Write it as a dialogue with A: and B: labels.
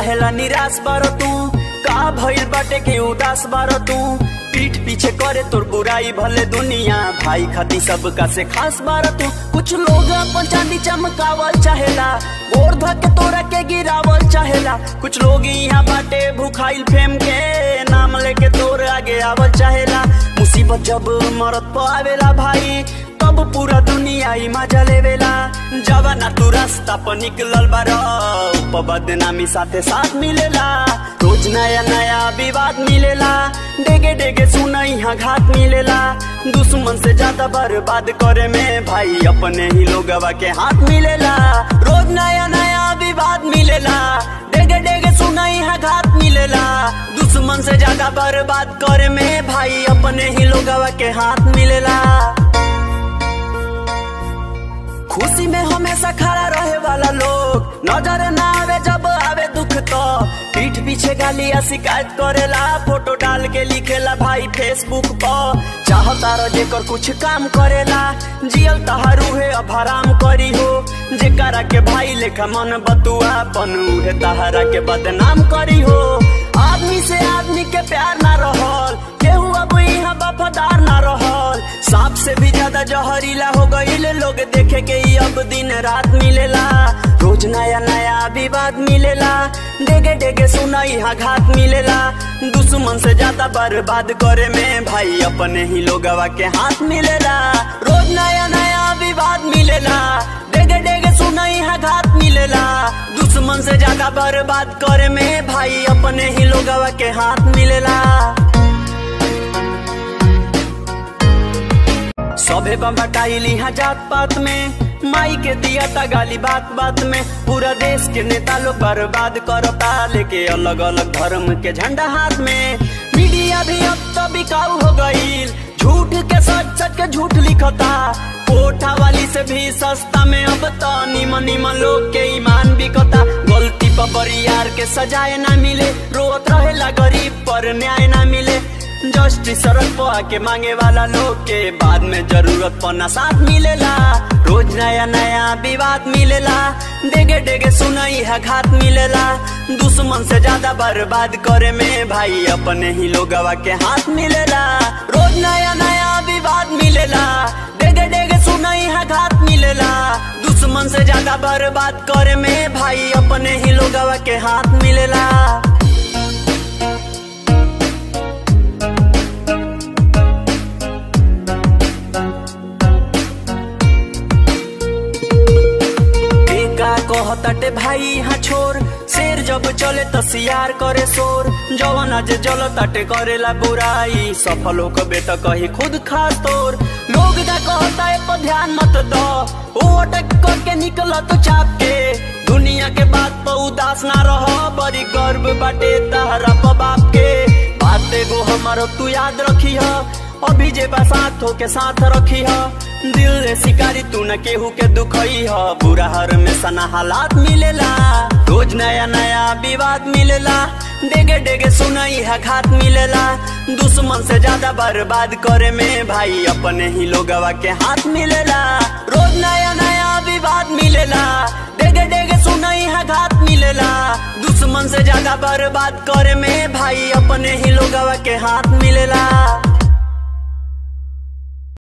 A: काहेला निराश बार तू का भइल बाटे के उदास बार तू पीठ पीछे करे तोर बुराई भले दुनिया भाई खाती सबका से खास बार तू कुछ लोग अपन चांदी चमकावल चाहेला गोर धके तोरा के गिरावल चाहेला कुछ लोग यहाँ बाटे भूखाइल फेम के नाम लेके तोर आगे आवल चाहेला मुसीबत जब मरत पर आवेला भाई तब पूरा दुनिया ही मजा लेवेला जब ना तू रास्ता पर निकलल बार बदनामी साथे साथ मिलेला रोज नया नया विवाद मिलेला डेगे डेगे सुन यहाँ घात मिलेला दुश्मन से ज्यादा बर्बाद करे में भाई अपने ही लोगवा के हाथ मिलेला रोज नया नया विवाद मिलेला डेगे डेगे सुन यहाँ घात मिलेला दुश्मन से ज्यादा बर्बाद करे में भाई अपने ही लोगवा के हाथ मिलेला खुशी में हमेशा खड़ा रहे वाला लोग नजर ना आवे जब आवे दुख तो पीठ पीछे गाली या शिकायत करेला फोटो डाल के लिखेला भाई फेसबुक पर चाहता रह जेकर कुछ काम करेला जियल तहारू है अब हराम करी हो जेकरा के भाई लेखा मन बतुआ बनू है तहारा के बदनाम करी हो आदमी से आदमी के प्यार ना रहल केहू अब यहाँ वफादार ना रहल सांप से भी ज्यादा जहरीला हो गईल लोग देखे के ही अब दिन रात मिलेला रोज नया नया विवाद मिलेला डेगे डेगे सुना यहाँ घात मिलेला दुश्मन से ज्यादा बर्बाद करे में भाई अपने ही लोगवा के हाथ मिलेला रोज नया नया विवाद मिलेला डेगे डेगे सुना यहाँ घात मिलेला दुश्मन से ज्यादा बर्बाद करे में भाई अपने ही लोगवा के हाथ मिलेला सभे बम्बटाइल यहाँ जात पात में माई के दिया था गाली बात बात में पूरा देश के नेता लोग बर्बाद करता लेके अलग अलग धर्म के झंडा हाथ में मीडिया भी अब तो बिकाऊ हो गईल झूठ के सच सच के झूठ लिखता कोठा वाली से भी सस्ता में अब तो निमन निमन लोग के ईमान बिकता गलती पर बरियार के सजाए ना मिले रोत रहेला गरीब पर न्याय ना मिले जस्टिस सड़क पर आके मांगे वाला लोग के बाद में जरूरत पना साथ मिलेला रोज नया नया विवाद मिलेला डेगे डेगे सुनई है घात मिलेला दुश्मन से ज्यादा बर्बाद करे में भाई अपने ही लोगवा के हाथ मिलेला रोज नया नया विवाद मिलेला डेगे डेगे सुनई है घात मिलेला दुश्मन से ज्यादा बर्बाद करे में भाई अपने ही लोगवा के हाथ मिलेला का कहताटे भाई यहाँ छोर शेर जब चले त सियार करे शोर जवन आज जल ताटे करेला बुराई सफल हो कबे त कही खुद खास तोर लोग का कहता है पर ध्यान मत दो ओ अटक करके निकल तो चाप के दुनिया के बात पर उदास ना रहो बड़ी गर्व बाटे तहरा पर बाप के बात एगो हमारो तू याद रखी है अभी जे बसात हो के साथ रखी है दिल रे शिकारी तू न केहू के दुखई ह बुरा हर में सना हालात मिलेला रोज नया नया विवाद मिलेला डेगे डेगे सुनई है घात मिलेला दुश्मन से ज्यादा बर्बाद करे में भाई अपने ही लोगवा के हाथ मिलेला रोज नया नया विवाद मिलेला डेगे डेगे सुनई है घात मिलेला दुश्मन से ज्यादा बर्बाद करे में भाई अपने ही लोगवा के हाथ मिलेला